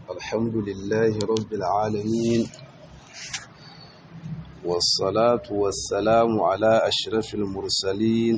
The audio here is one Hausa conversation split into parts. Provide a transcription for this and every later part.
الحمد لله رب العالمين والصلاة والسلام على أشرف المرسلين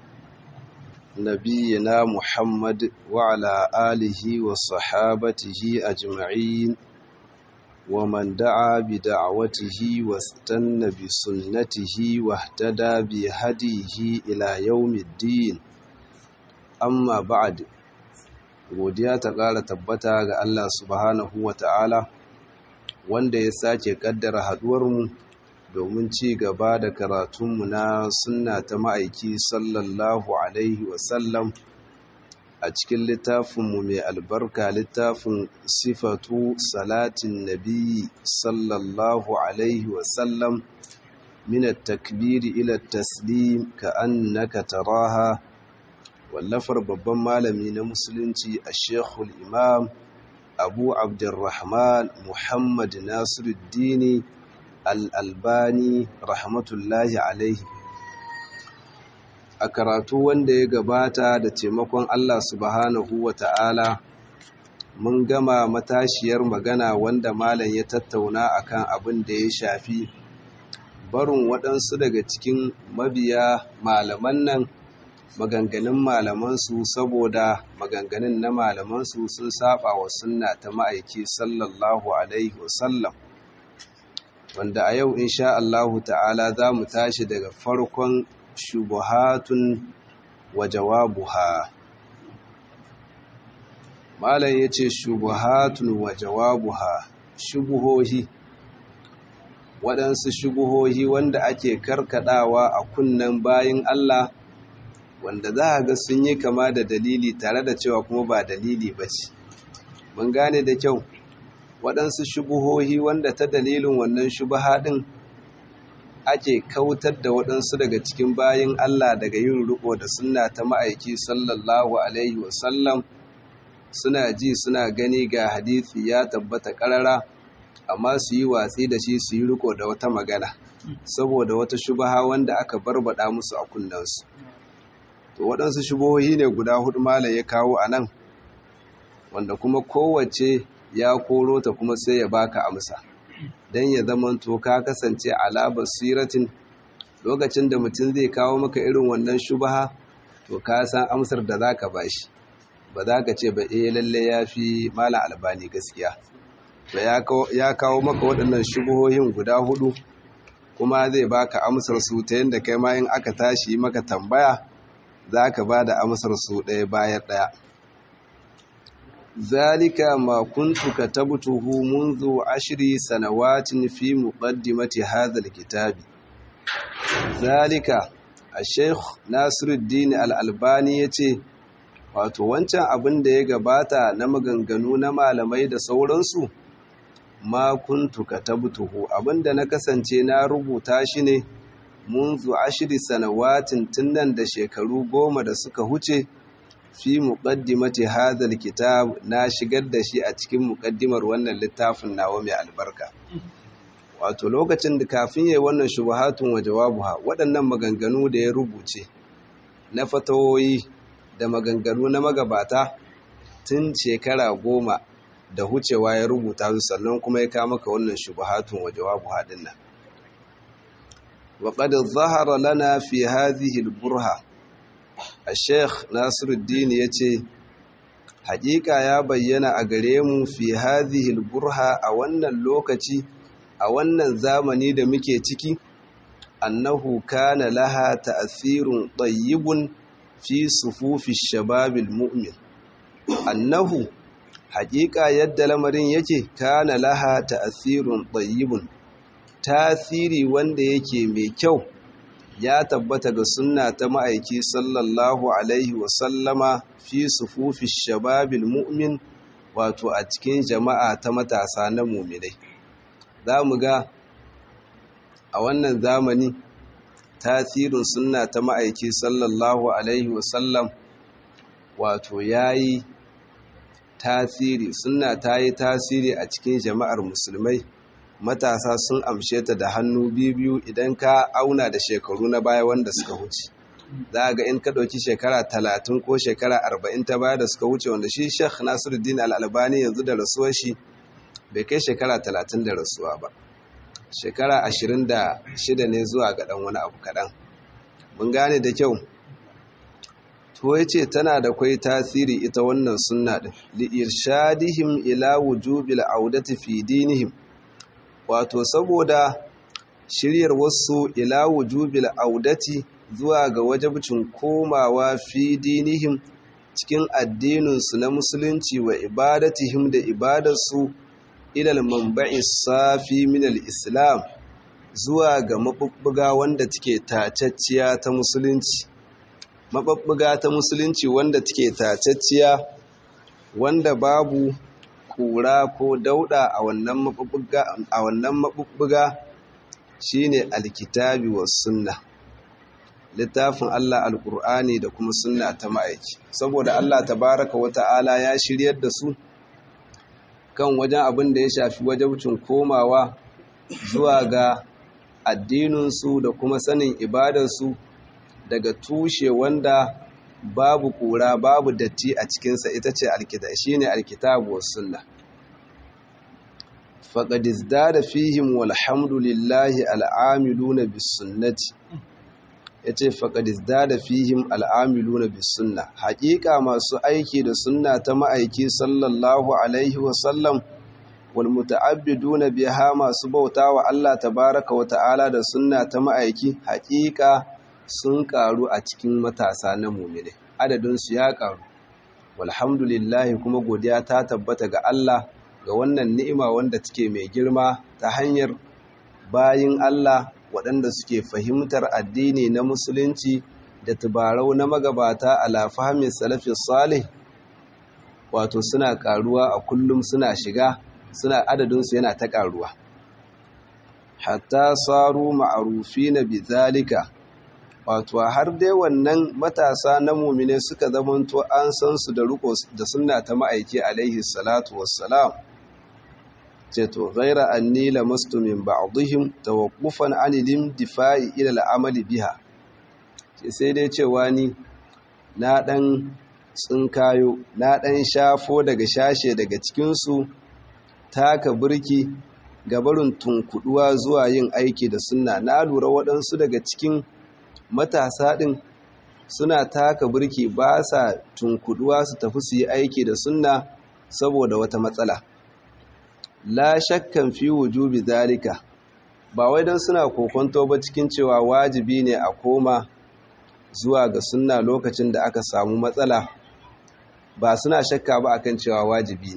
نبينا محمد وعلى آله وصحابته أجمعين ومن دعا بدعوته واستنى بسنته واهتدى بهديه إلى يوم الدين amma ba'ad godiya ta ƙara tabbata ga Allah subhanahu wa ta'ala wanda ya sake ƙaddara haɗuwarmu domin ci gaba da karatunmu na sunna ta ma'aiki sallallahu alaihi wasallam a cikin littafinmu mai albarka littafin sifatu salatin nabi sallallahu alaihi wasallam min at-takbiri ila at-taslim ka annaka taraha wallafar babban malami na musulunci a shekul imam abu abdurrahman muhammad nasiruddini al'albani rahmatullahi alaihi a karatu wanda ya gabata da taimakon allah subhanahu wa ta'ala mun gama matashiyar magana wanda malam ya tattauna akan abin da ya shafi barin waɗansu daga cikin mabiya malaman nan maganganun malamansu saboda maganganun na malamansu sun saba wa sunna ta ma'aiki sallallahu alaihi wasallam wanda a yau insha Allahu ta'ala za mu tashi daga farkon shubuhatun wa jawabuha malam ya ce shubuhatun wa jawabuha shubuhohi waɗansu shubuhohi wanda ake karkadawa a kunnen bayin Allah wanda za a ga sun yi kama da dalili tare da cewa kuma ba dalili ba ce mun gane da kyau waɗansu shubuhohi wanda ta dalilin wannan shubaha ɗin ake kautar da waɗansu daga cikin bayin Allah daga yin riko da sunna ta ma'aiki sallallahu alaihi wasallam suna ji suna gani ga hadithi ya tabbata ƙarara amma su yi watsi da shi su yi riko da wata magana saboda wata shubaha wanda aka barbada musu a kunnensu to waɗansu shubohi ne guda hudu malam ya kawo a nan wanda kuma kowace ya koro ta kuma sai ya baka amsa don ya zamanto ka kasance ala basiratin lokacin da mutum zai kawo maka irin wannan shubaha to ka san amsar da za ka bashi ba za ka ce ba eh lalle ya fi malam albani gaskiya to ya kawo maka waɗannan shubuhohin guda hudu kuma zai baka amsar su ta yadda kai ma in aka tashi maka tambaya za ka ba da amsar su ɗaya bayan ɗaya zalika ma kuntu katabtuhu منذ ashri sanawatin fi muqaddimati hadha alkitabi zalika al-sheikh Nasiruddin al-Albani yace wato wancan abin da ya gabata na maganganu na malamai da sauransu ma kuntu katabtuhu abinda na kasance na rubuta shi ne munzu ashiri sanawatin tunnan da shekaru goma da suka huce fi muqaddimati hadhal kitab na shigar da shi a cikin muqaddimar wannan littafin nawa mai albarka wato lokacin da kafin yayin wannan shubuhatun wa jawabuha waɗannan maganganu da ya rubuce na fatawoyi da maganganu na magabata tun shekara goma da hucewa ya rubuta su sannan kuma ya kama ka wannan shubuhatun wa jawabuha dinnan وقد ظهر لنا في هذه البرهة الشيخ ناصر الدين يتي حقيقة يا بينا أقريم في هذه البرهة أولا اللوكتي أولا زامني دمكي تكي أنه كان لها تأثير طيب في صفوف الشباب المؤمن أنه حقيقة يد لمرين يتي كان لها تأثير طيب tasiri wanda yake mai kyau ya tabbata ga sunna ta ma'aiki sallallahu alaihi wasallama fi sufufi shababil mu'min wato a cikin jama'a ta matasa na muminai za mu ga a wannan zamani tasirin sunna ta ma'aiki sallallahu alaihi wasallam wato ya yi tasiri sunna ta yi tasiri a cikin jama'ar musulmai matasa sun amshe ta da hannu biyu idan ka auna da shekaru na baya wanda suka wuce za ga in ka ɗauki shekara talatin ko shekara arba'in ta baya da suka wuce wanda shi sheikh nasiruddin al'albani yanzu da rasuwar shi bai kai shekara talatin da rasuwa ba shekara ashirin da shida ne zuwa ga ɗan wani abu kaɗan mun gane da kyau to ya ce tana da kwai tasiri ita wannan sunna ɗin li'irshadihim ila wujubil audati fi dinihim wato saboda shiryar wasu ila wujubil audati zuwa ga wajabcin komawa fi dinihim cikin addininsu na musulunci wa ibadatihim da ibadarsu ilal manba'i safi min al-islam zuwa ga mabubbuga wanda take tacacciya ta musulunci mabubbuga ta musulunci wanda take tacacciya wanda babu kura ko dauda a wannan mabubbuga a wannan mabubbuga shine alkitabi was sunna littafin Allah alkur'ani da kuma sunna ta ma'aiki saboda Allah tabaraka wa ta'ala ya shiryar da su kan wajen abin da ya shafi wajabcin komawa zuwa ga addininsu da kuma sanin ibadarsu daga tushe wanda babu kura babu datti a cikinsa ita ce shi ne alkitabu wa sunna faƙadis da fihim walhamdulillahi al'amiluna bis sunnati ya ce faƙadis da fihim al'amiluna bis sunna haƙiƙa masu aiki da sunna ta ma'aiki sallallahu alaihi wasallam wal muta'abbiduna biha masu bauta wa Allah tabaraka wa ta'ala da sunna ta ma'aiki haƙiƙa sun ƙaru a cikin matasa na mumine adadinsu ya ƙaru walhamdulillahi kuma godiya ta tabbata ga Allah ga wannan ni'ima wanda take mai girma ta hanyar bayin Allah waɗanda suke fahimtar addini na musulunci da tubarau na magabata ala fahmin salafin salih wato suna ƙaruwa a kullum suna shiga suna adadinsu yana ta ƙaruwa hatta saru ma'arufi na bizalika wato har dai wannan matasa na mumine suka zamanto an san su da riko da sunna ta ma'aiki alaihi salatu wassalam ce to ghaira anni lamastu min ba'dihim tawaqqufan anil difa'i ila al'amali biha ce sai dai cewa ni na dan tsinkayo na dan shafo daga shashe daga cikin su taka burki gabarin tunkuduwa zuwa yin aiki da sunna na lura waɗansu daga cikin matasa ɗin suna taka burki ba sa tunkuduwa su tafi su yi aiki da sunna saboda wata matsala la shakkan fi wujubi zalika ba wai don suna kokonto ba cikin cewa wajibi ne a koma zuwa ga sunna lokacin da aka samu matsala ba suna shakka ba akan cewa wajibi ne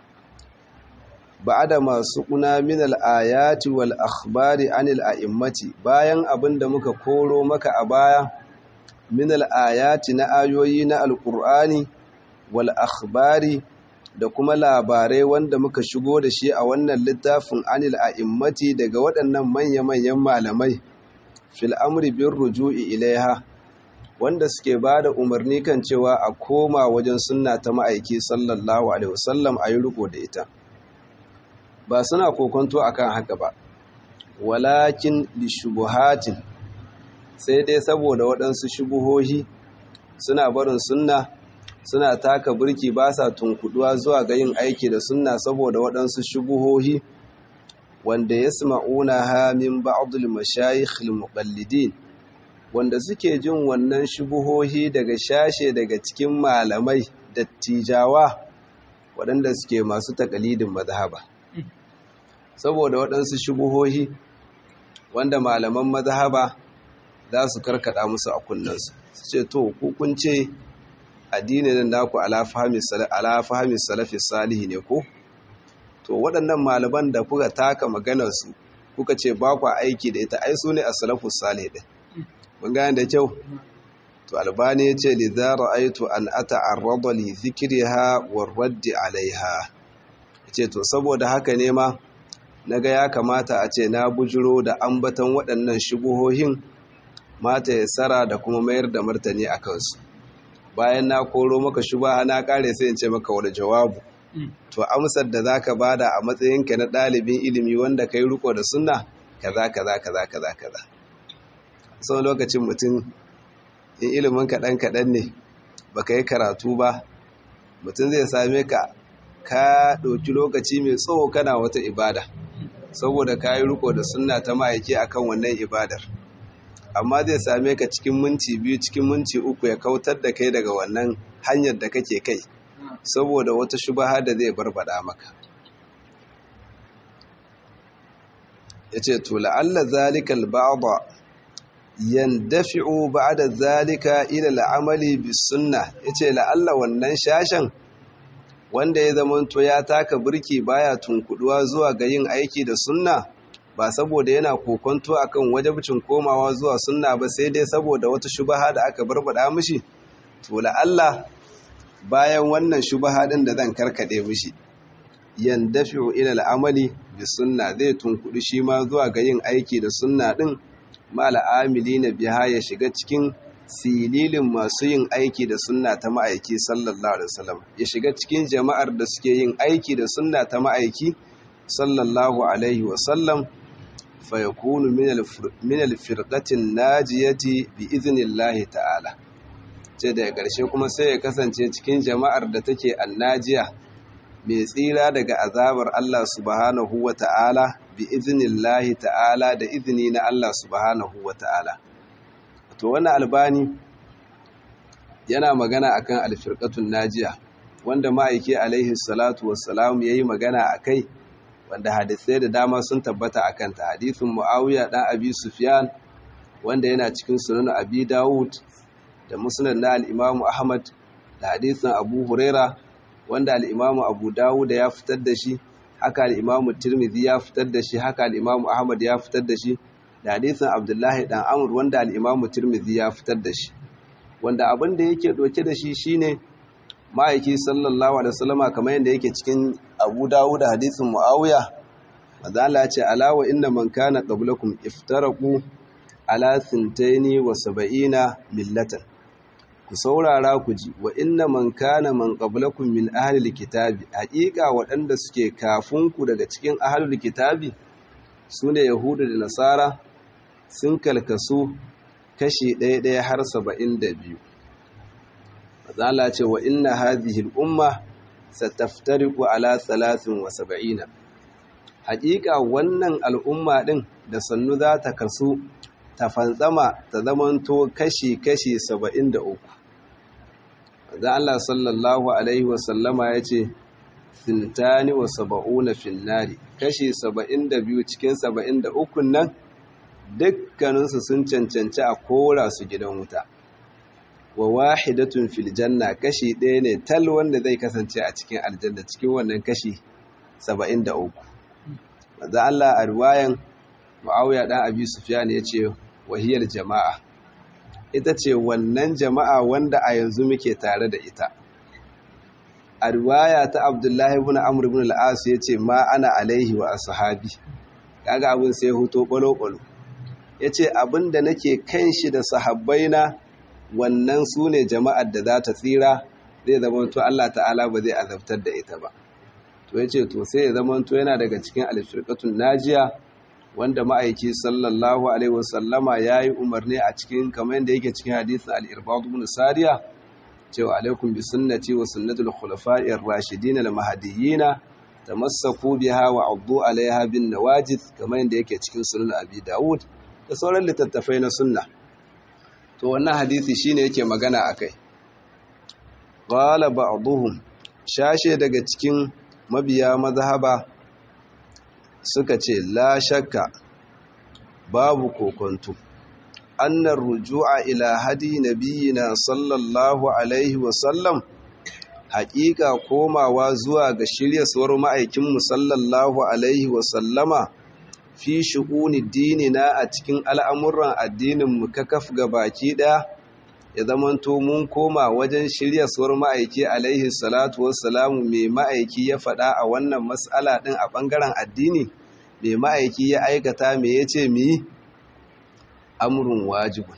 ba'ada masu kuna min al-ayati wal akhbari anil a'immati bayan abin da muka koro maka a baya min al-ayati na ayoyi na alqur'ani wal akhbari da kuma labarai wanda muka shigo da shi a wannan littafin anil a'immati daga waɗannan manya-manyan malamai fil amri bin ruju'i ilaiha wanda suke ba da umarni kan cewa a koma wajen sunna ta ma'aiki sallallahu alaihi wasallam a yi riko da ita ba suna kokonto akan haka ba walakin lishubuhatin sai dai saboda waɗansu shubuhohi suna barin sunna suna taka burki ba sa tunkuduwa zuwa ga yin aiki da sunna saboda waɗansu shubuhohi wanda ya sma'una ha min ba'dul mashayikh al-muqallidin wanda suke jin wannan shubuhohi daga shashe daga cikin malamai dattijawa waɗanda suke masu takalidin mazhaba saboda waɗansu shubuhohi wanda malaman mazhaba za su karkada musu a kunnansu su ce to kun ce addinin nan naku ala fahimi salafi salihi ne ko to waɗannan malaman da kuka taka maganarsu kuka ce ba ku aiki da ita ai su ne a salafu salih ɗin mun gane da kyau to albani ya ce lidara aitu an ata arraba li zikriha wa raddi alaiha ce to saboda haka ne ma naga ya kamata a ce na bujiro da ambatan waɗannan shubuhohin mata ya tsara da kuma mayar da martani a kansu bayan na koro maka shubaha na kare sai in ce maka wani jawabu to amsar da zaka bada a matsayinka na ɗalibin ilimi wanda kai riko da sunna kaza kaza kaza kaza kaza sau lokacin mutum in ilimin kaɗan kaɗan ne baka yi karatu ba mutum zai same ka ka ɗauki lokaci mai tsawo kana wata ibada saboda ka yi riko da sunna ta ma'aiki akan wannan ibadar amma zai same ka cikin minti biyu cikin minti uku ya kautar da kai daga wannan hanyar da kake kai saboda wata shubaha da zai barbada maka ya ce to la'alla zalikal ba'da yandafi'u ba'da zalika ila al'amali bis sunna yace la'alla wannan shashan wanda ya zamanto ya taka birki baya tunkuduwa zuwa ga yin aiki da sunna ba saboda yana kokonto akan wajibcin komawa zuwa sunna ba sai dai saboda wata shubaha da aka barbada mishi to la'alla bayan wannan shubaha din da zan karkade mishi yandafi'u ila al'amali bis sunna zai tunkudu shi ma zuwa ga yin aiki da sunna din mal'amili na biha ya shiga cikin sililin masu yin aiki da sunna ta ma'aiki sallallahu alaihi wasallam ya shiga cikin jama'ar da suke yin aiki da sunna ta ma'aiki sallallahu alaihi wasallam fa yakunu min al-firqatin najiyati bi idhnillahi ta'ala ce da ƙarshe kuma sai ya kasance cikin jama'ar da take annajiya mai tsira daga azabar Allah subhanahu wa ta'ala bi iznillahi ta'ala da izini na Allah subhanahu wa ta'ala. To wannan albani yana magana akan alfirqatun najiya wanda ma'aiki alaihi salatu wassalam yayi magana akai wanda hadisai da dama sun tabbata akan ta hadisin Muawiya dan Abi Sufyan wanda yana cikin sunan Abi Dawud da musnad na al-Imam Ahmad da hadisin Abu Huraira wanda al-Imam Abu Dawud ya fitar da shi haka al-Imam Tirmidhi ya fitar da shi haka al-Imam Ahmad ya fitar da shi da hadisin Abdullahi dan Amr wanda al-Imam Tirmidhi ya fitar da shi wanda abin da yake doke da shi shine ma'aiki sallallahu alaihi wasallama kamar yadda yake cikin Abu Dawud hadisin Muawiya manzo Allah ya ce ala wa inna man kana qablakum iftaraqu ala sintaini wa sab'ina millatan ku saurara ku ji wa inna man kana man qablakum min ahli kitabi haƙiƙa waɗanda suke kafin ku daga cikin ahli kitabi sune yahudu da nasara sun kalkasu kashi ɗaya ɗaya har saba'in da biyu mazala ce wa inna hadhihi al-umma sataftariqu ala salasin wa saba'ina haƙiƙa wannan al'umma ɗin da sannu za ta kasu ta fantsama ta zamanto kashi-kashi saba'in da uku da Allah sallallahu Alaihi wasallama ya ce sintani wa saba'una finnari kashi saba'in da biyu cikin saba'in da ukun nan dukkaninsu sun cancanci a kora su gidan wuta wa wahidatun filjanna kashi ɗaya ne tal wanda zai kasance a cikin aljanna cikin wannan kashi saba'in da uku da Allah a ruwayan ma'auya ɗan abi sufiyan ya ce wahiyar jama'a ita ce wannan jama'a wanda a yanzu muke tare da ita a riwaya ta abdullahi ibn amr ibn al-as yace ma ana alaihi wa ashabi kaga abin sai huto balo-balo yace abin da nake kan shi da sahabbaina wannan su ne jama'ar da za ta tsira zai zama to Allah ta'ala ba zai azabtar da ita ba to yace to sai ya zama to yana daga cikin al-firqatun najiya wanda ma'aiki sallallahu alaihi wasallama ya yi umarni a cikin kamar yadda yake cikin hadisin al-irbad ibn sariya cewa alaikum bi sunnati wa sunnatul khulafa'ir rashidin al-mahdiyyin tamassaku biha wa addu alaiha bin nawajid kamar yadda yake cikin sunan abi daud da sauran littattafai na sunna to wannan hadisi shine yake magana akai qala ba'dhum shashe daga cikin mabiya mazhaba suka ce la shakka babu kokonto annar ruju'a ila hadi nabiyina sallallahu alaihi wasallam haƙiƙa komawa zuwa ga shiryaswar ma'aikinmu sallallahu alaihi wasallama fi shu'uni dinina a cikin al'amuran addininmu kakaf ga baki ɗaya ya zamanto mun koma wajen shiryaswar ma'aiki alaihi salatu wassalamu mai ma'aiki ya faɗa a wannan matsala ɗin a ɓangaren addini mai ma'aiki ya aikata mai ya ce mi amurin wajibun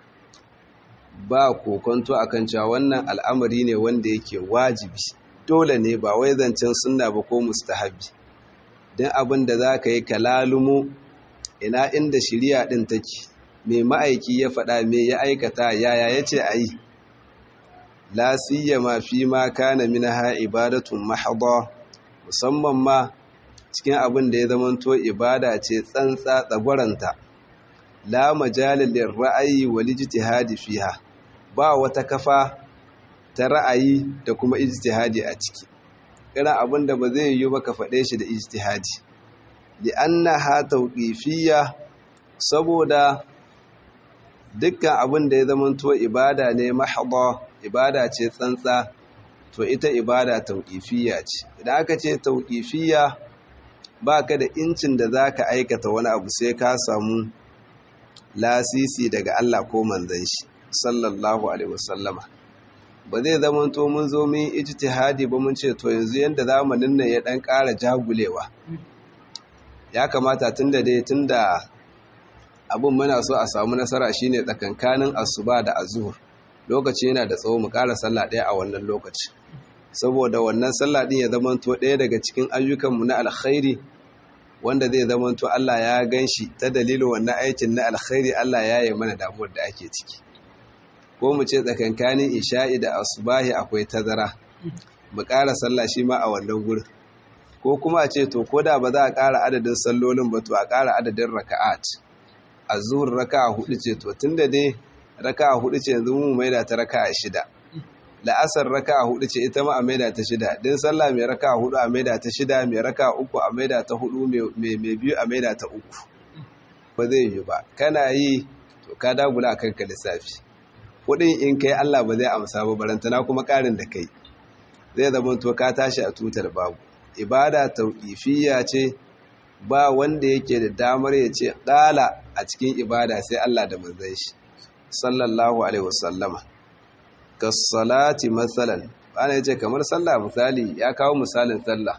ba kokonto akan cewa wannan al'amari ne wanda yake wajibi dole ne ba wai zancen sunna ba ko mustahabi don abin da za ka yi kalalumo ina inda shirya ɗin take mai ma'aiki ya faɗa mai ya aikata yaya ya ce a yi la siyama fi ma kana minha ibadatun mahadha musamman ma cikin abin da ya zamanto ibada ce tsantsa tsagwaranta la majalil ra'ayi wal ijtihadi fiha ba wata kafa ta ra'ayi da kuma ijtihadi a ciki irin abin da ba zai yi ba ka faɗe shi da ijtihadi li annaha tawqifiyya saboda dukkan abin da ya zamanto ibada ne mahdha ibada ce tsantsa to ita ibada tauƙifiya ce idan aka ce tauƙifiya ba ka da incin da za ka aikata wani abu sai ka samu lasisi daga Allah ko manzan shi sallallahu alaihi wasallama ba zai zama to mun zo mun ijtihadi ba mun ce to yanzu yanda zamanin nan ya dan ƙara jagulewa ya kamata tunda dai tunda abun muna so a samu nasara shine tsakankanin asuba da azhur lokaci yana da tsawo mu ƙara sallah ɗaya a wannan lokaci saboda wannan sallah ɗin ya zamanto ɗaya daga cikin ayyukanmu na alkhairi wanda zai zamanto Allah ya gan shi ta dalilin wannan aikin na alkhairi Allah ya yi mana damuwar da ake ciki ko mu ce tsakankanin isha'i da asubahi akwai tazara mu ƙara sallah shi ma a wannan gurin ko kuma a ce to ko da ba za a ƙara adadin sallolin ba to a ƙara adadin raka'at a zuhur raka'a hudu ce to tunda dai raka'a hudu ce yanzu mu maida ta raka'a shida la'asar raka'a hudu ce ita ma a maida ta shida din sallah mai raka'a hudu a maida ta shida mai raka'a uku a maida ta hudu mai biyu a maida ta uku ba zai yi ba kana yi to ka dagula akan ka lissafi kudin in kai Allah ba zai amsa ba barantana kuma karin da kai zai zama to ka tashi a tutar babu ibada tauqifiyya ce ba wanda yake da damar ya ce dala a cikin ibada sai Allah da manzon shi sallallahu alaihi wasallama salati matsalan ana yace kamar sallah misali ya kawo misalin sallah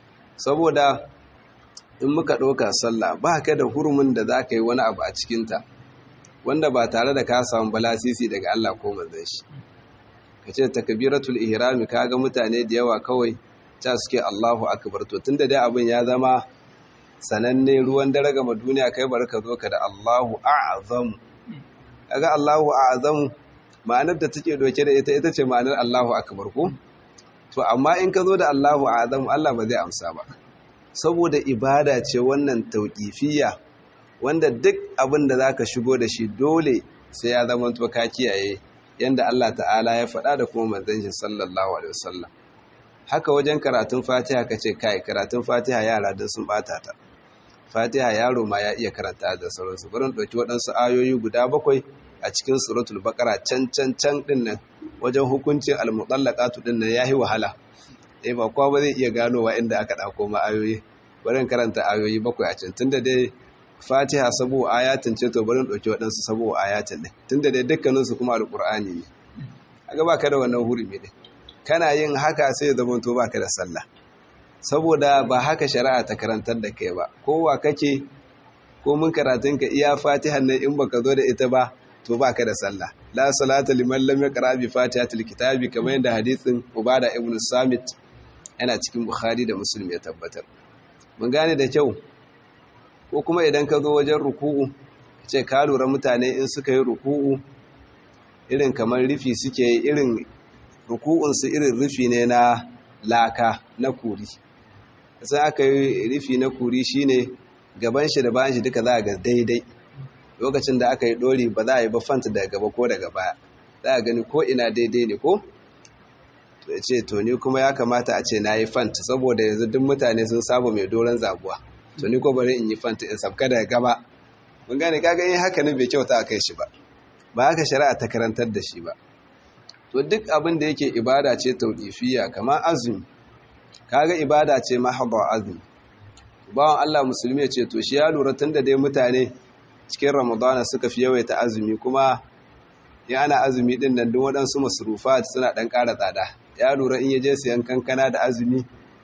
saboda in muka ɗauka sallah ba ka da hurumin da za ka yi wani abu a cikinta wanda ba tare da ka samu balasisi daga Allah ko manzon shi ka ce takbiratul ihrami ka ga mutane da yawa kawai ta suke Allahu akbar to tunda dai abin ya zama sananne ruwan dare gama duniya kai bar ka zo ka da Allahu a'zamu kaga Allahu a'zamu ma'anar da take doke da ita ita ce ma'anar Allahu akbar ko to amma in ka zo da Allahu a'zamu Allah ba zai amsa ba saboda ibada ce wannan tauqifiyya wanda duk abin da zaka shigo da shi dole sai ya zama to ka kiyaye yanda Allah ta'ala ya faɗa da kuma manzon shi sallallahu alaihi wasallam haka wajen karatun Fatiha kace kai karatun Fatiha yara din sun bata ta Fatiha yaro ma ya iya karanta da sauransu bari ɗauki waɗansu ayoyi guda bakwai a cikin suratul baqara can can can din nan wajen hukuncin al-mutallaqatu din nan yayi wahala eh ba kowa ba zai iya ganowa inda aka dauko ma ayoyi bari karanta ayoyi bakwai a can tunda dai Fatiha sabo ayatin ce to bari ɗauki waɗansu sabo ayatin din tunda dai dukkanin su kuma alqur'ani ne kaga baka da wannan hurumi ne kana yin haka sai zama to baka da sallah saboda ba haka shari'a ta karantar da kai ba kowa kake ko mun karatun ka iya fatihan nan in baka zo da ita ba to baka da sallah la salata liman lam yaqra bi fatihatil kitabi kamar yadda hadisin ubada ibn samit yana cikin bukhari da muslim ya tabbatar mun gane da kyau ko kuma idan ka zo wajen ruku'u ce ka lura mutane in suka yi ruku'u irin kamar rufi suke yi irin ruku'unsu irin rufi ne na laka na kuri sai aka yi rufi na kuri shine gaban shi da bayan shi duka za a ga daidai lokacin da aka yi dori ba za a yi ba fanta daga gaba ko daga baya za a gani ko ina daidai ne ko to ya ce to ni kuma ya kamata a ce na yi fanta saboda yanzu duk mutane sun saba mai doron zaguwa to ni ko bari in yi fanta in sabka daga gaba mun gane kaga yin haka ne bai kyauta a kai shi ba ba haka shari'a ta karantar da shi ba to duk abin da yake ibada ce tauqifiyya kamar azumi kaga ibada ce mahdha azumi bawan Allah musulmi ya ce to shi ya lura tunda dai mutane cikin ramadana suka fi yawaita azumi kuma ya ana azumi din nan duk waɗansu masrufat suna ɗan ƙara tsada ya lura in ya je siyan kankana da azumi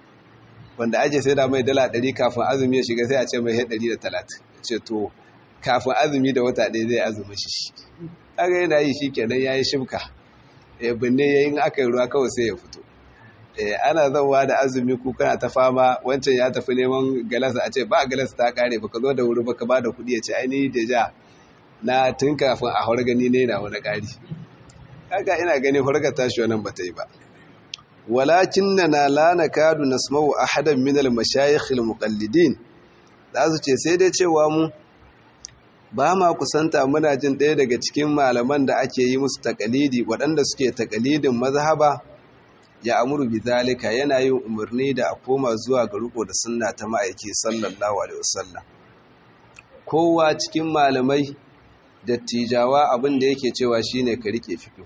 wanda ake sai da mai dala ɗari kafin azumi ya shiga sai a ce mai ɗari da talatin ce to kafin azumi da wata ɗaya zai azumi shi kaga yana yi shi kenan ya yi shimka ya binne ya yi aka yi ruwa kawai sai ya fito ana zauwa da azumi ku kana ta fama wancan ya tafi neman galasa a ce ba galasa ta kare baka zo da wuri baka ba da kuɗi ya ce ainihi da ja na tun kafin a gani ne na wani ƙari kaga ina gani harkar tashi wannan ba ta yi ba walakinna la nakadu nasma'u ahadan min al-mashayikh al-muqallidin za su ce sai dai cewa mu ba ma kusanta muna jin ɗaya daga cikin malaman da ake yi musu takalidi waɗanda suke takalidin mazhaba ya amuru bi zalika yana yin umarni da a koma zuwa ga riko da sunna ta ma'aiki sallallahu alaihi wasallam kowa cikin malamai dattijawa abin da yake cewa shine ka rike fiqh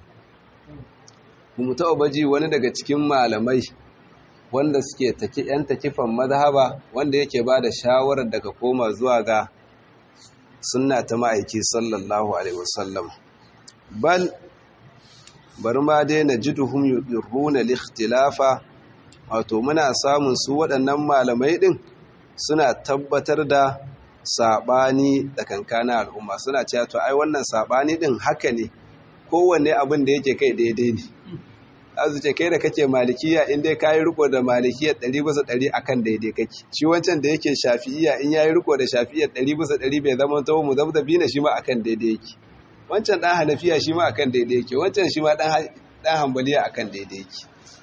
kuma ta baji wani daga cikin malamai wanda suke taki yan takifan mazhaba wanda yake bada shawarar daga koma zuwa ga sunna ta ma'aiki sallallahu alaihi wasallam bal bari ma dai na ji duhun yurruna likhtilafa wato muna samun su waɗannan malamai ɗin suna tabbatar da saɓani da kankana al'umma suna cewa to ai wannan saɓani ɗin haka ne kowanne abin da yake kai daidai ne azu ce kai da kake malikiya in dai kayi riko da malikiya ɗari bisa ɗari akan daidai kake shi wancan da yake shafi'iya in yayi riko da shafi'iya ɗari bisa ɗari bai zama tawo mu zabzabi na shi ma akan daidai yake wancan ɗan hanafiya shi ma akan daidai yake wancan shi ma ɗan hambaliya akan daidai yake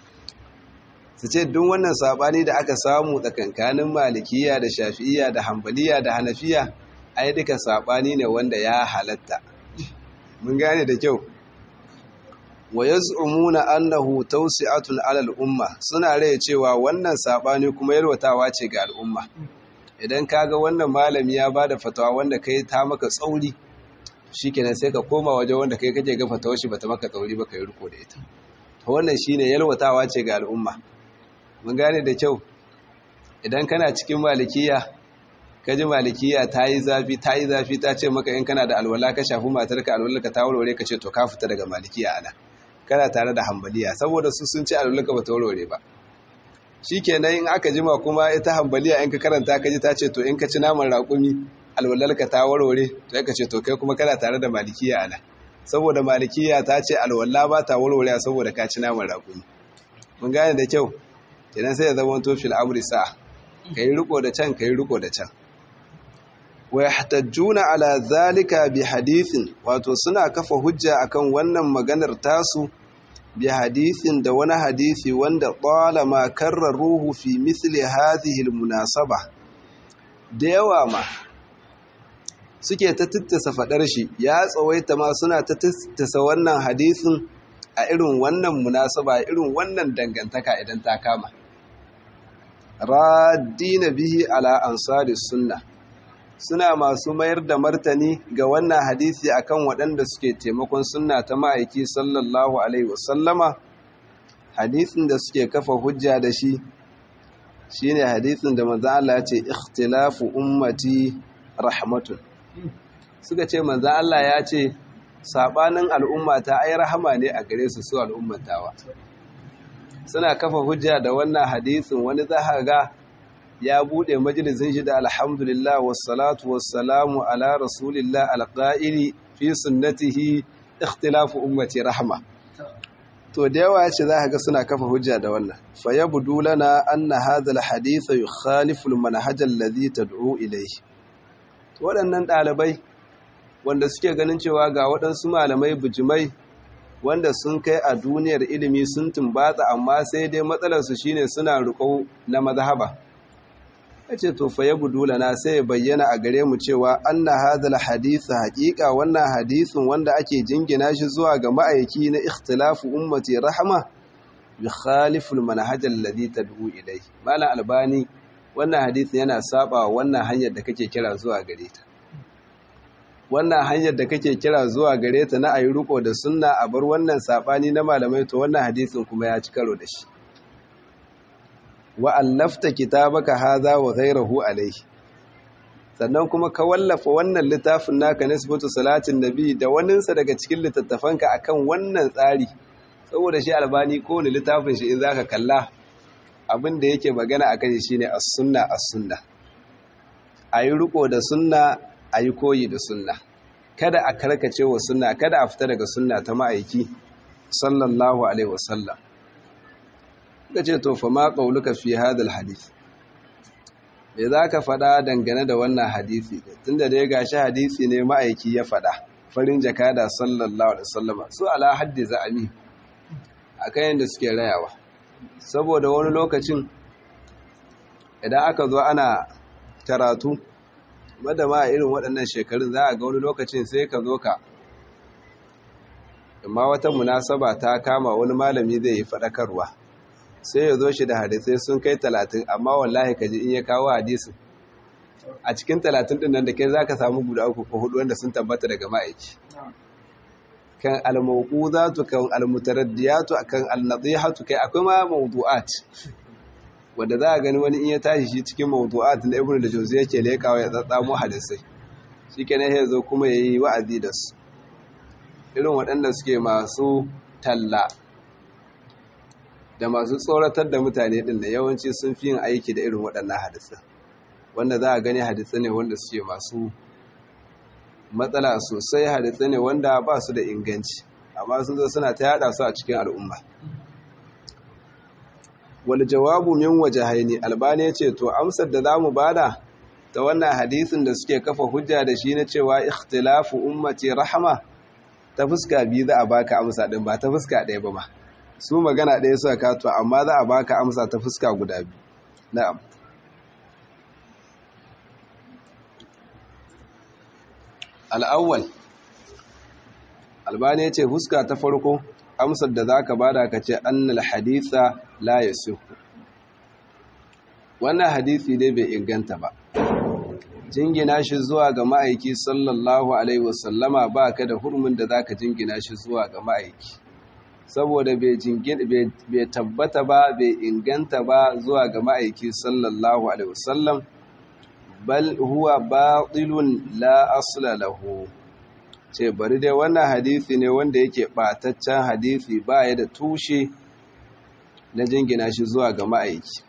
su ce duk wannan saɓani da aka samu tsakankanin malikiya da shafi'iya da hambaliya da hanafiya ai duka saɓani ne wanda ya halatta mun gane da kyau wa yaz'umuna annahu tawsi'atun 'ala al-umma suna raye cewa wannan saɓani kuma yarwatawa ce ga al'umma idan kaga wannan malami ya bada fatawa wanda kai ta maka tsauri shi kenan sai ka koma waje wanda kai kake gafa ta washi bata maka tsauri ba ka yi riko da ita to wannan shine yalwatawa ce ga al'umma mun gane da kyau idan kana cikin malikiya ka ji malikiya ta yi zafi ta yi zafi ta ce maka in kana da alwala ka shafi matarka alwalarka ta warware ka ce to ka fita daga malikiya ana kana tare da hambaliya saboda su sun ce alwalarka ba ta warware ba shi kenan in aka jima kuma ita hambaliya in ka karanta ka ji ta ce to in ka ci naman raƙumi alwalarka ta warware to yaka ce to kai kuma kana tare da malikiya ana saboda malikiya ta ce alwala ba ta warware saboda ka ci naman raƙumi mun gane da kyau kenan sai ya zama to fil amri sa kai riko da can kai riko da can wa yahtajjuna ala zalika bi hadithin wato suna kafa hujja akan wannan maganar tasu bi hadithin da wani hadisi wanda talama karraruhu fi misli hadhihi almunasaba da yawa ma suke ta tattasa faɗar shi ya tsawaita ma suna ta tattasa wannan hadisin a irin wannan munasaba irin wannan dangantaka idan ta kama radina bihi ala ansari sunna suna masu mayar da martani ga wannan hadisi akan waɗanda suke taimakon sunna ta ma'aiki sallallahu alaihi wasallama hadisin da suke kafa hujja da shi shine hadisin da manzo Allah ya ce ikhtilafu ummati rahmatun suka ce manzo Allah ya ce sabanin al'ummata ai rahama ne a gare su su al'ummatawa suna kafa hujja da wannan hadisin wani za ga ya bude majalisin shi da alhamdulillah wassalatu wassalamu ala rasulillah alqa'ili fi sunnatihi ikhtilafu ummati rahma to da yawa yace za ga suna kafa hujja da wannan fa yabdu lana anna hadha alhadith yukhalifu almanhaj alladhi tad'u ilayhi waɗannan ɗalibai wanda suke ganin cewa ga waɗansu malamai bujimai wanda sun kai a duniyar ilimi sun tumbatsa amma sai dai matsalarsu shine suna riko na mazhaba yace to fa na sai bayyana a gare mu cewa anna hadal hadith haqiqa wannan hadisin wanda ake jingina shi zuwa ga ma'aiki na ikhtilafu ummati rahma yukhalifu almanhaj alladhi tad'u ilayhi malam albani wannan hadisin yana saba wannan hanyar da kake kira zuwa gare ta wannan hanyar da kake kira zuwa gare ta na ayi riko da sunna a bar wannan sabani na malamai to wannan hadisin kuma ya ci karo da shi wa allafta kitabaka hadha wa ghayruhu alayhi sannan kuma ka wallafa wannan littafin naka nisbatu salatin nabi da waninsa daga cikin littattafanka akan wannan tsari saboda shi albani ko ne littafin shi in zaka kalla abin da yake magana akan shi shine as-sunna as-sunna ayi riko da sunna a yi koyi da sunna kada a karkace wa sunna kada a fita daga sunna ta ma'aiki sallallahu alaihi wasallam ka ce to fa ma qauluka fi hadal hadith me zaka fada dangane da wannan hadisi tunda dai gashi hadisi ne ma'aiki ya fada farin jakada sallallahu alaihi wasallam su ala haddi za'ami akan yanda suke rayawa saboda wani lokacin idan aka zo ana karatu wadda ma irin waɗannan shekarun za a ga wani lokacin sai ka zo ka amma wata munasaba ta kama wani malami zai yi faɗakarwa sai ya zo shi da hadisai sun kai talatin amma wallahi ka ji in ya kawo hadisin a cikin talatin ɗin nan da kai za ka samu guda uku ko hudu wanda sun tabbata daga ma'aiki kan almawqudatu kan almutaraddiyatu kan alnadihatu kai akwai ma mawdu'at wanda za a gani wani in ya tashi shi cikin mawdu'at na ibnu da jawzi yake lekawa ya tsatsamo hadisai shikenan sai zo kuma yayi wa'azi da su irin waɗanda suke masu talla da masu tsoratar da mutane din da yawanci sun fi yin aiki da irin waɗannan hadisai wanda za a gani hadisai ne wanda suke masu matsala sosai hadisai ne wanda ba su da inganci amma sun zo suna ta yada su a cikin al'umma wal jawabu min wajhaini albani yace to amsar da zamu bada ta wannan hadisin da suke kafa hujja da shi na cewa ikhtilafu ummati rahma ta fuska biyu za a baka amsa din ba ta fuska ɗaya ba ma su magana ɗaya suka kato amma za a baka amsa ta fuska guda biyu na'am al'awwal albani ya ce fuska ta farko amsar da za ka bada ka ce annal haditha la ya wannan hadithi dai bai inganta ba jingina shi zuwa ga ma'aiki sallallahu alaihi wasallama ba ka da hurmin da za ka jingina shi zuwa ga ma'aiki saboda bai tabbata ba bai inganta ba zuwa ga ma'aiki sallallahu alaihi wasallam bal huwa batilun la asla lahu ce bari dai wannan hadisi ne wanda yake bataccen hadisi baya da tushe na jingina shi zuwa ga ma'aiki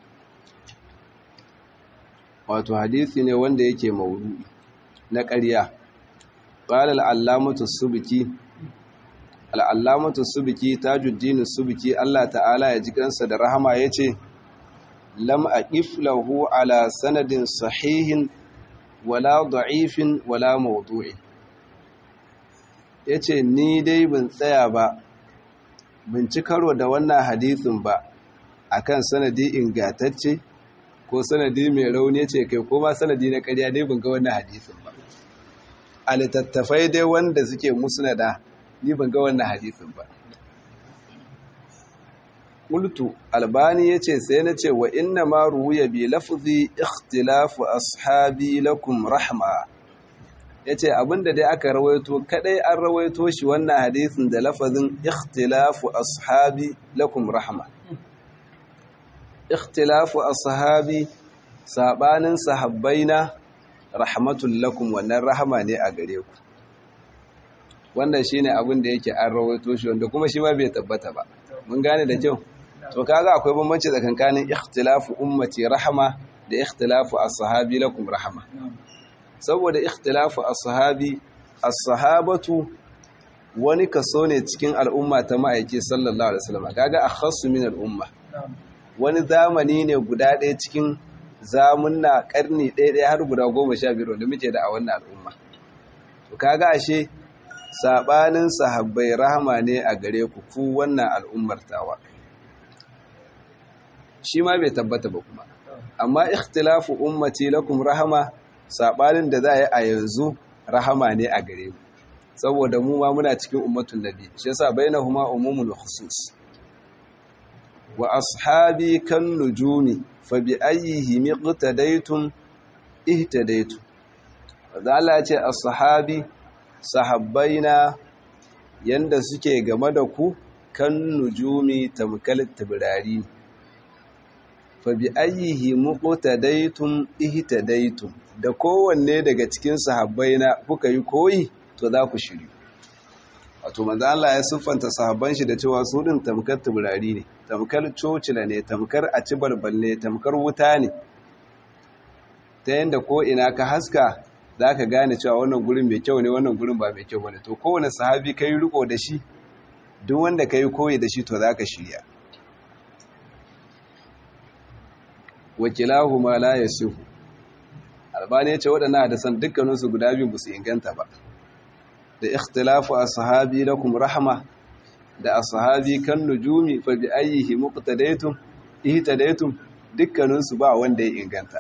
wato hadisi ne wanda yake maudu'i na ƙarya qala al-allamatu subki al-allamatu subki tajuddin subki Allah ta'ala ya ji kansa da rahama yace lam aqif lahu ala sanadin sahihin wala da'ifin wala mawdu'in yace ni dai ban tsaya ba bin ci karo da wannan hadisin ba akan sanadi ingantacce ko sanadi mai rauni ce kai ko ma sanadi na ƙarya dai ban ga wannan hadisin ba a littattafai dai wanda suke musnada ni ban ga wannan hadisin ba Kultu albani ya ce sai na ce wa inna ma ruwaya bi lafzi ikhtilafu ashabi lakum rahma ya ce abinda dai aka rawaito kadai an rawaito shi wannan hadisin da lafazin ikhtilafu ashabi lakum rahma ikhtilafu ashabi sabanin sahabbaina rahmatul lakum wannan rahama ne a gare ku wannan shine abin da yake an rawaito shi wanda kuma shi ma bai tabbata ba mun gane da kyau to kaga akwai bambanci tsakankanin ikhtilafu ummati rahama da ikhtilafu as-sahabi lakum rahama saboda ikhtilafu as-sahabi as-sahabatu wani kaso ne cikin al'umma ta ma'aiki sallallahu alaihi wasallam kaga akhassu min al'umma wani zamani ne guda ɗaya cikin zamunna karni ɗaya ɗaya har guda goma sha biyar wanda muke da a wannan al'umma to kaga ashe sabanin sahabbai rahama ne a gare ku ku wannan al'ummar tawa shi ma bai tabbata ba kuma amma ikhtilafu ummati lakum rahama sabanin da za a yi a yanzu rahama ne a gare mu saboda mu ma muna cikin ummatun nabi shi yasa bainahuma umumul khusus wa ashabi kan nujumi fa bi ayyihi miqtadaytum ihtadaytum Allah ya ce ashabi sahabbaina yanda suke game da ku kan nujumi tamkal tabrari fa bi ayyihi muqtadaytum ihtadaytum da kowanne daga cikin sahabbaina kuka yi koyi to za ku shiri wato manzo Allah ya siffanta sahabban shi da cewa su din tamkar tabrari ne tamkar cocila ne tamkar a ci balbal ne tamkar wuta ne ta yanda ko ina ka haska za ka gane cewa wannan gurin mai kyau ne wannan gurin ba mai kyau bane to kowane sahabi ka yi riko da shi duk wanda ka yi koyi da shi to za ka shirya wakilahu ma la yasihu albani ya ce waɗannan hadisan dukkaninsu guda biyu ba su inganta ba da ikhtilafu ashabi lakum rahma da ashabi kan nujumi fa bi ayyihi muqtadaytum ihtadaytum dukkanin su ba wanda ya inganta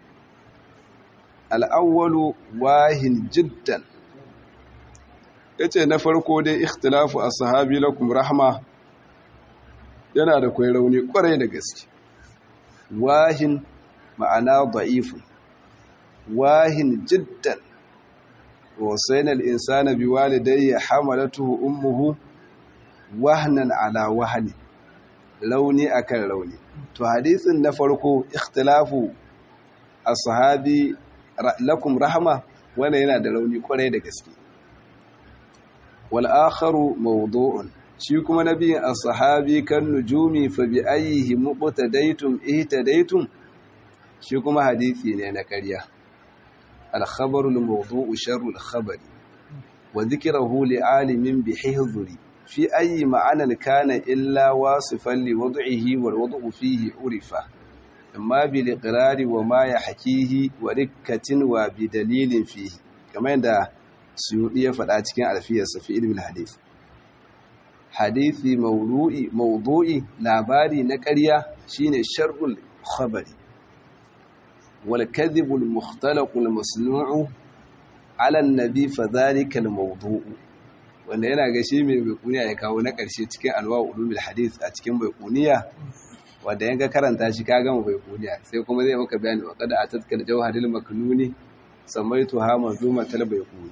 al-awwalu wahin jiddan yace na farko dai ikhtilafu ashabi lakum rahma yana da kwai rauni kwarai da gaske wahin ma'ana da'ifun wahin jiddan wasaina al-insana biwalidayhi hamalatuhu ummuhu wahnan ala wahni launi akan launi to hadisin na farko ikhtilafu ashabi lakum rahma wannan yana da launi kwarai da gaske wal akharu mawdu'un shi kuma nabiyin as-sahabi kan nujumi fa bi ayyihi muqtadaytum ihtadaytum shi kuma hadisi ne na ƙarya al-khabaru al-mawdu'u sharru al-khabari wa dhikruhu li'alimin bi hihzuri fi ayyi ma'anan kana illa wasifan li wad'ihi wal wad'u fihi urifa amma bil iqrari wa ma yahkihi wa rikkatin wa bi dalilin fihi kamar yadda suyudi ya faɗa cikin alfiyarsa fi ilmin hadith hadithi mawdu'i mawdu'i labari na ƙarya shine sharrul khabari wal kadhibul mukhtalaqul masnu'u ala an-nabi fa dhalika al-mawdu'u wanda yana ga shi mai baikuniya ya kawo na ƙarshe cikin alwa ulumul hadith a cikin baikuniya wanda yanka karanta shi ka gama baikuniya sai kuma zai maka bayani wa qad atatka jawharil maknuni samaituha manzumatal baikuni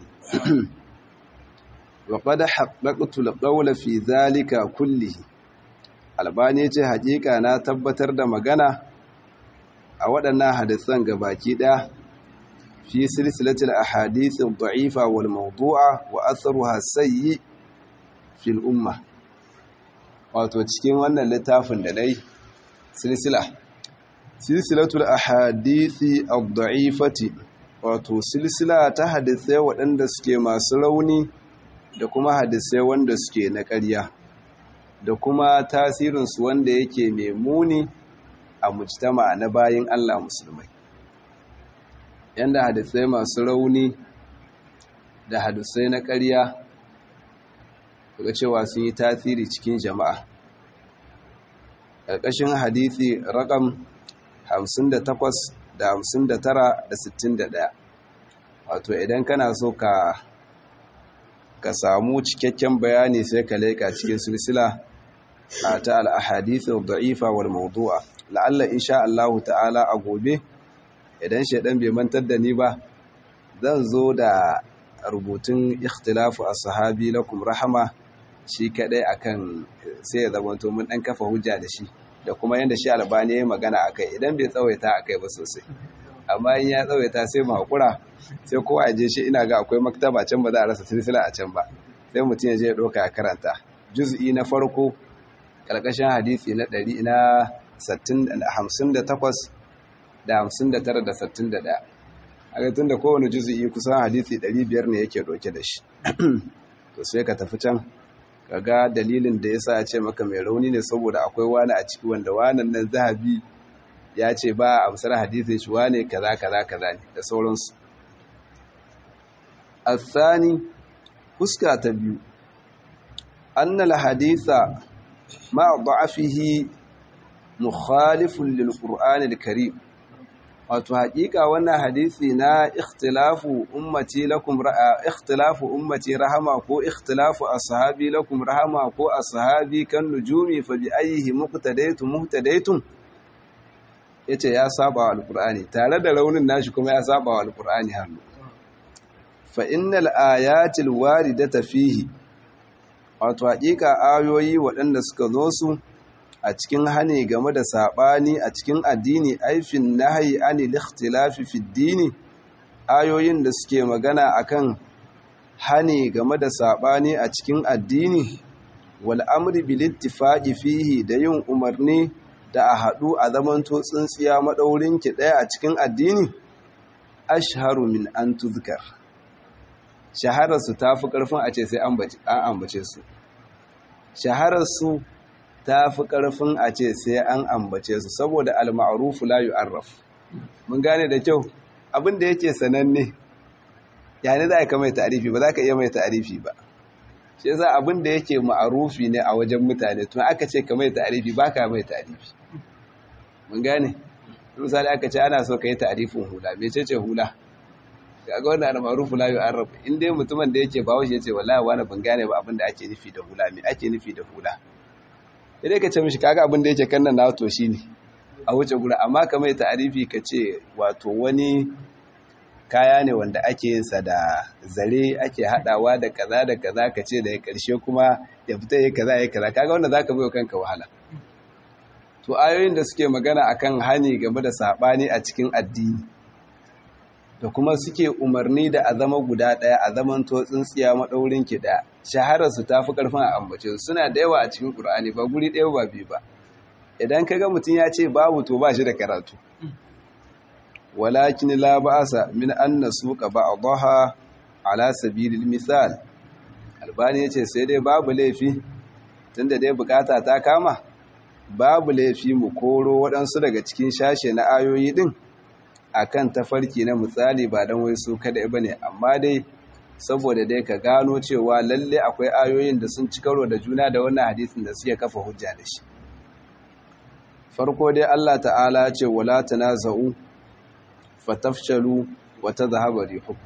wa qad haqqaqtu al-qawla fi dhalika kullihi albani ce hakika na tabbatar da magana a waɗannan hadisan gabaki ɗaya fi silsilatil ahadith ad-da'ifa wal mawdu'a wa atharuha sayyi fil umma wato cikin wannan littafin da dai silsila silsilatul ahadith ad-da'ifati wato silsila ta hadisai waɗanda suke masu rauni da kuma hadisai wanda suke na ƙarya da kuma tasirinsu wanda yake mai muni a mujtama na bayin Allah musulmai yanda hadisai masu rauni da hadisai na ƙarya daga cewa sun yi tasiri cikin jama'a ƙarƙashin hadisi rakam 58 da 59 da 61 wato idan kana so ka ka samu cikakken bayani sai ka leƙa cikin silsila a ta al'ahadithu da'ifa wal mawdu'a la'alla insha Allah ta'ala a gobe idan shaidan bai mantar da ni ba zan zo da rubutun ikhtilafu a sahabi lakum rahama shi kadai akan sai ya zamanto mun dan kafa hujja da shi da kuma yanda shi albani ya yi magana akai idan bai tsawaita akai ba sosai amma in ya tsawaita sai mu hakura sai kowa ya je shi ina ga akwai maktaba can ba za a rasa silsila a can ba sai mutum ya je ya doka ya karanta juz'i na farko karkashin hadisi na 100 na 58 da 59 da 61 a ga tun da kowane juzi'i kusan hadisi 500 ne yake doke da shi to sai ka tafi can ka ga dalilin da yasa ya ce maka mai rauni ne saboda akwai wani a ciki wanda wanan nan zahabi ya ce ba a amsar hadisin shi wane kaza kaza kaza ne da sauransu الثاني fuska ta biyu annal haditha ma da'afihi mukhalifun lil qur'anil karim wato haƙiƙa wannan hadisi na ikhtilafu ummati lakum ra'a ikhtilafu ummati rahama ko ikhtilafu ashabi lakum rahama ko ashabi kan nujumi fa bi ayyihi muqtadaytum muhtadaytum yace ya saba wa alqur'ani tare da raunin nashi kuma ya saba wa alqur'ani hannu fa innal ayatil waridata fihi wato haƙiƙa ayoyi waɗanda suka zo su a cikin hane game da saɓani a cikin addini aifin nahayi anil ikhtilafi fi dini ayoyin da suke magana akan hane game da saɓani a cikin addini wal amri bil ittifaqi fihi da yin umarni da a haɗu a zamanto tsintsiya madaurin ki ɗaya a cikin addini ashharu min an tuzkar shahararsu ta fi ƙarfin a ce sai an ambace su shahararsu ta fi ƙarfin a ce sai an ambace su saboda al-ma'rufu la yu'arraf mun gane da kyau abin da yake sananne yani za ka mai ta'arifi ba za ka iya mai ta'arifi ba shi yasa abin da yake ma'arufi ne a wajen mutane to aka ce ka mai ta'arifi baka mai ta'arifi mun gane misali aka ce ana so ka yi ta'arifin hula me ce ce hula kaga wannan da ma'arufu la yu'arraf in dai mutumin da yake bawo shi yace wallahi wani ban gane ba abin da ake nufi da hula me ake nufi da hula sai ka ce mishi kaga abin da yake kan nan na to shine a wuce gura amma ka mai ta'arifi ka ce wato wani kaya ne wanda ake yin sa da zare ake hadawa da kaza da kaza ka ce da ya karshe kuma ya fita ya kaza ya kaza kaga wanda zaka bayo kanka wahala to ayoyin da suke magana akan hani game da sabani a cikin addini da kuma suke umarni da a zama guda daya a zaman to tsintsiya madaurin ki daya shaharar su tafi karfin a ambace suna da yawa a cikin Qur'ani ba guri daya ba biyu ba idan kaga mutun ya ce babu to ba shi da karatu walakin la ba'asa min an nasuqa ba'daha ala sabilil misal albani yace sai dai babu laifi tunda dai bukata ta kama babu laifi mu koro waɗansu daga cikin shashe na ayoyi din akan tafarki na misali ba dan wai su kada bane amma dai saboda dai ka gano cewa lalle akwai ayoyin da sun ci karo da juna da wannan hadisin da suke kafa hujja da shi farko dai Allah ta'ala ce wala tanaza'u fatafshalu wa tadhhabu rihukum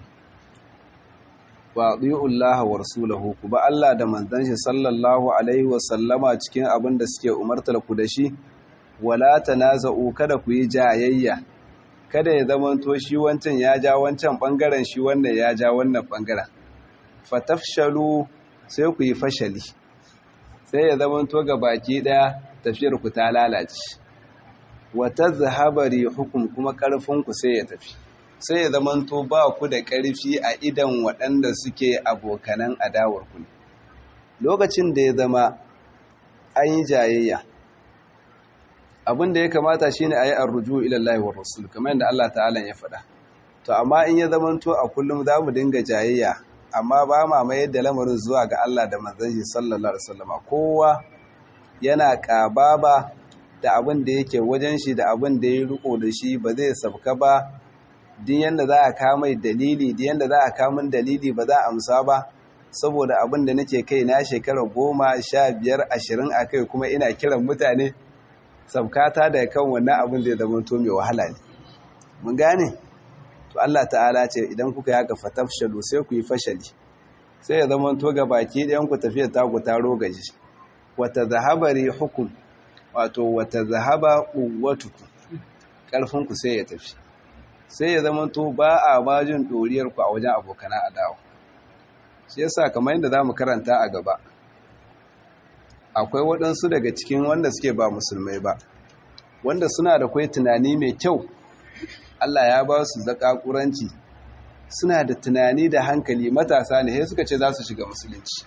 wa ati'u Allah wa rasulahu ku ba Allah da manzon shi sallallahu alaihi wa sallama cikin abin da suke umartar ku da shi wala tanaza'u kada ku yi jayayya kada ya zamanto shi wancan ya ja wancan bangaren shi wannan ya ja wannan bangaren fatafshalu sai ku yi fashali sai ya zamanto ga baki daya tafiyar ku ta lalace wata zahabari hukum kuma ƙarfinku sai ya tafi sai ya zamanto ba ku da ƙarfi a idan waɗanda suke abokanan adawarku ne lokacin da ya zama an yi jayayya abin da ya kamata shi ne a yi arruju ilallahi wa rasul kamar yadda Allah ta'ala ya faɗa to amma in ya zamanto a kullum za mu dinga jayayya amma ba ma mayar da lamarin zuwa ga Allah da manzon shi sallallahu alaihi wasallama kowa yana ƙababa da abin da yake wajen shi da abin da ya riko da shi ba zai sabka ba din yanda za a kamai dalili din yanda za a kamun dalili ba za a amsa ba saboda abin da nake kai na shekara goma sha biyar ashirin a kai kuma ina kiran mutane sabkata da kan wannan abin zai zama to mai wahala ne mun gane to Allah ta'ala ce idan kuka yaka fatafshalu sai ku yi fashali sai ya zama to ga baki ɗayan ku tafiya ta ku taro gaji wata zahabari hukum wato wata zahaba ƙuwatuku ƙarfinku sai ya tafi sai ya zama to ba a bajin ɗoriyarku a wajen abokana adawa shi yasa kamar yadda za mu karanta a gaba akwai waɗansu daga cikin wanda suke ba musulmai ba wanda suna da kwai tunani mai kyau Allah ya ba su zaƙaƙuranci suna da tunani da hankali matasa ne sai suka ce za su shiga musulunci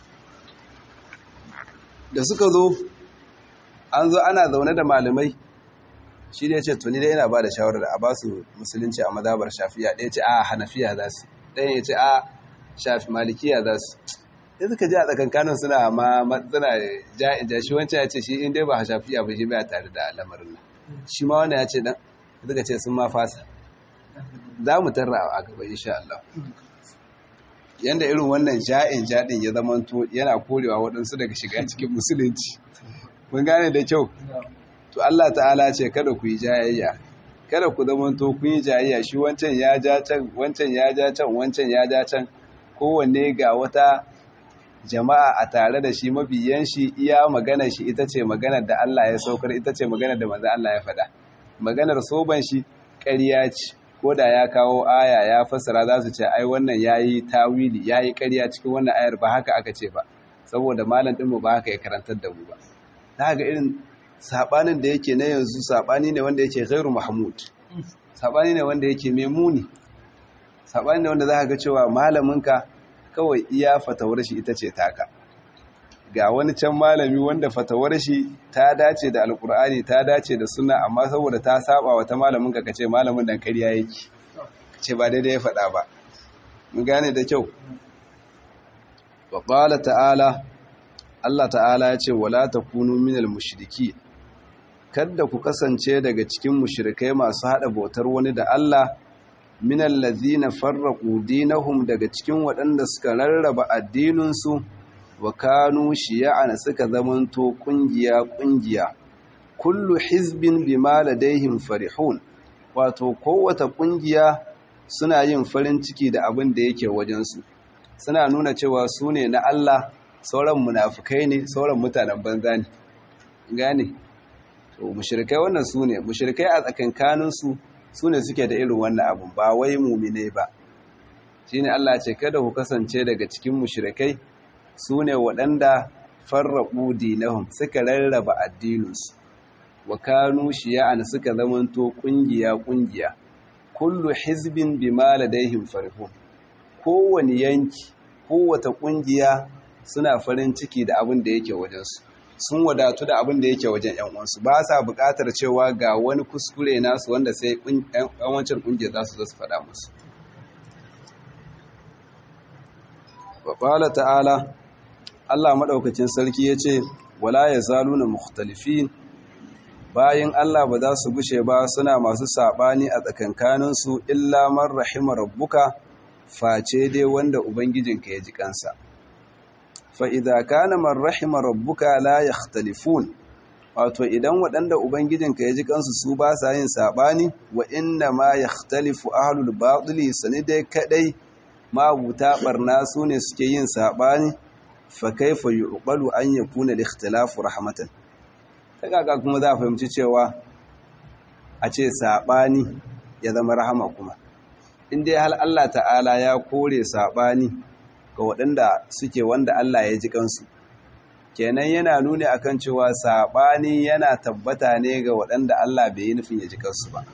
da suka zo an zo ana zaune da malamai shi ne ce tuni dai yana ba da shawarar a ba su musulunci a madabar shafiya ɗaya ce a hanafiya za su ɗaya ya ce a shafi malikiya za su ya suka ji a tsakankanin suna ma suna ja'in ja shi wancan ya ce shi in dai ba shafiya ba shi baya tare da lamarin nan shi ma wannan ya ce dan suka ce sun ma fasa za mu tarra a gaba insha Allah yanda irin wannan ja'in jaɗin ya zamanto yana korewa waɗansu daga shiga cikin musulunci mun gane da kyau to Allah ta'ala ce kada ku yi jayayya kada ku zamanto kun yi jayayya shi wancan ya ja can wancan ya ja can wancan ya ja can kowanne ga wata jama'a a tare da shi mabiyan shi iya magana shi ita ce maganar da Allah ya saukar ita ce maganar da manzo Allah ya faɗa maganar soban shi ƙarya ce ko da ya kawo aya ya fassara za su ce ai wannan yayi tawili yayi ƙarya cikin wannan ayar ba haka aka ce ba saboda malam ɗinmu ba haka ya karantar da mu ba za ga irin sabanin da yake na yanzu sabani ne wanda yake ghairu mahmud sabani ne wanda yake mai muni sabani ne wanda za ka ga cewa malaminka kawai iya fatawar shi ita ce taka ga wani can malami wanda fatawar shi ta dace da alkur'ani ta dace da sunna amma saboda ta saba wa ta malaminka ka ce malamin dan kariya yake ce ba daidai ya faɗa ba mun gane da kyau wa qala ta'ala Allah ta'ala ya ce wala takunu minal mushriki kada ku kasance daga cikin mushrikai masu hada bautar wani da Allah minal ladhina farraqu dinahum daga cikin waɗanda suka rarraba addininsu wa kanu shiya'an suka zamanto kungiya kungiya kullu hizbin bima ladaihim farihun wato kowace kungiya suna yin farin ciki da abin da yake wajensu suna nuna cewa su ne na Allah sauran munafukai ne sauran mutanen banza ne gane to mushrikai wannan su ne mushrikai a tsakankaninsu su ne suke da irin wannan abin ba wai mumine ba shine Allah ce kada ku kasance daga cikin mushrikai su ne waɗanda farraɓu dinahum suka rarraba addininsu wa kanu shiya'an suka zamanto ƙungiya ƙungiya kullu hizbin bima ladaihim farihun kowani yanki kowata ƙungiya suna farin ciki da abin da yake wajensu sun wadatu da abin da yake wajen ƴan uwansu ba sa buƙatar cewa ga wani kuskure nasu wanda sai ƴan wancan ƙungiya za su zo su faɗa musu wa qala ta'ala Allah maɗaukacin sarki ya ce, Wala ya zalu na mukhtalifin bayan Allah ba za su gushe ba suna masu saɓani a tsakankaninsu illa man rahima rabbuka face dai wanda Ubangijinka ya ji kansa. Fa'iza kana man rahima rabbuka la ya wato idan waɗanda Ubangijinka ya ji kansu su ba sa yin saɓani wa inna ma ya talifu ahalul baɗuli sani dai kaɗai mabuta ɓarna su ne suke yin saɓani fakaifa yuqbalu an yakuna al-ikhtilafu rahmatan kaga kuma za a fahimci cewa a ce sabani ya zama rahama kuma inda hal Allah ta'ala ya kore sabani ga waɗanda suke wanda Allah ya ji kansu kenan yana nuni akan cewa sabani yana tabbata ne ga waɗanda Allah bai yi nufin ya ji kansu ba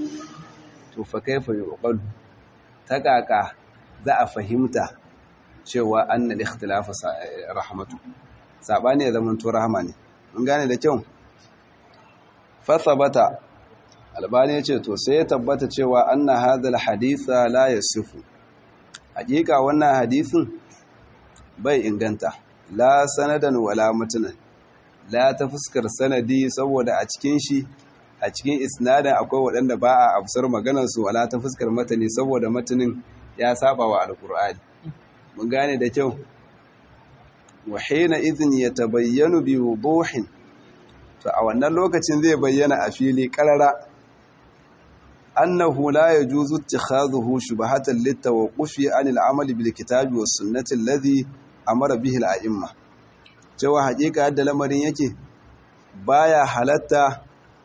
to fakaifa yuqbalu ta kaka za a fahimta cewa annal ikhtilafa rahmatu sabani ya zama to rahama ne mun gane da kyau fa sabata albani yace to sai ya tabbata cewa anna hadal haditha la yasifu hakika wannan hadisin bai inganta la sanadan wala matanan la ta fuskar sanadi saboda a cikin shi a cikin isnadin akwai waɗanda ba a absar maganar su wala ta fuskar matani saboda matanin ya saba wa alqur'ani mun gane da kyau wa hina idhin yatabayyanu bi wuduhin to a wannan lokacin zai bayyana a fili karara annahu la yajuzu ittikhadhuhu shubhatan litawaqqufi anil amali bil kitabi was sunnati alladhi amara bihi al a'imma cewa hakika yadda lamarin yake baya halatta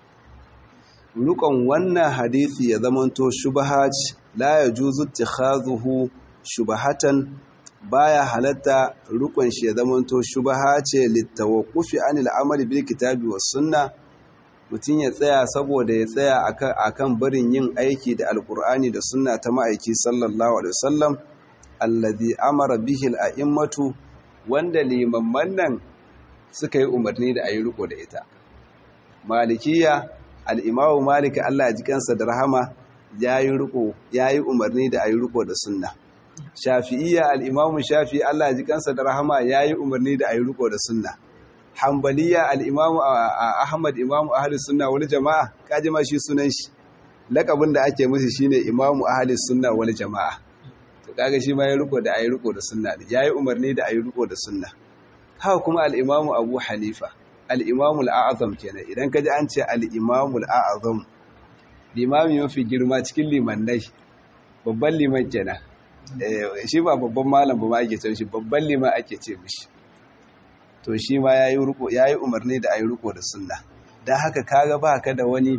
rukon wannan hadisi ya zamanto shubha la yajuzu ittikhadhuhu shubhatan baya halatta rukun shi ya zamanto shubaha ce littawaqqufi anil amali bil kitabi was sunna mutun ya tsaya saboda ya tsaya akan akan barin yin aiki da alqur'ani da sunna ta ma'aiki sallallahu alaihi wasallam alladhi amara bihi al a'immatu wanda limamman nan suka yi umarni da ayi riko da ita malikiya al-imamu malik Allah ya ji kansa da rahama yayi riko yayi umarni da ayi riko da sunna shafi'iyya al'imamu shafi Allah ji kansa da rahama ya yi umarni da a yi riko da sunna hambaliya al'imamu ahmad imamu ahalis sunna wani jama'a kaji ma shi sunan shi lakabin da ake musu shine imamu ahalis sunna wani jama'a to kaga shi ma ya riko da a yi riko da sunna ya yi umarni da a yi riko da sunna haka kuma al'imamu abu hanifa al'imamu al'azam kenan idan ka ji an ce al'imamu al'azam limami mafi girma cikin limannai babban liman kenan shi ba babban malam ba ma ake ce shi babban liman ake ce mishi to shi ma yayi ruko yayi umarni da ayi ruko da sunna dan haka kaga ba ka da wani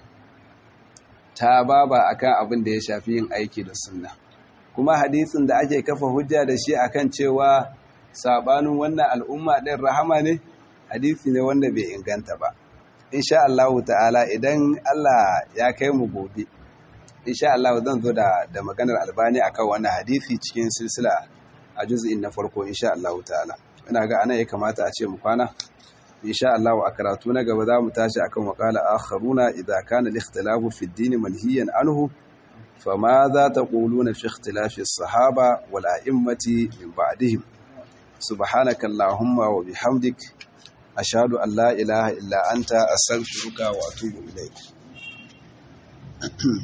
ta baba akan abin da ya shafi yin aiki da sunna kuma hadisin da ake kafa hujja da shi akan cewa sabanin wannan al'umma din rahama ne hadisi ne wanda bai inganta ba insha Allah ta'ala idan Allah ya kai mu gobe insha Allah zan zo da da maganar albani akan wannan hadisi cikin silsila a juz'in na farko insha Allah ta'ala ina ga anan ya kamata a ce mu kwana insha Allah a karatu na gaba za mu tashi akan waqala akharuna idza kana al-ikhtilafu fi ad-din manhiyan anhu fama za taquluna fi ikhtilafi as-sahaba wal a'immati min ba'dihim subhanaka allahumma wa bihamdik ashhadu an la ilaha illa anta astaghfiruka wa atubu ilayk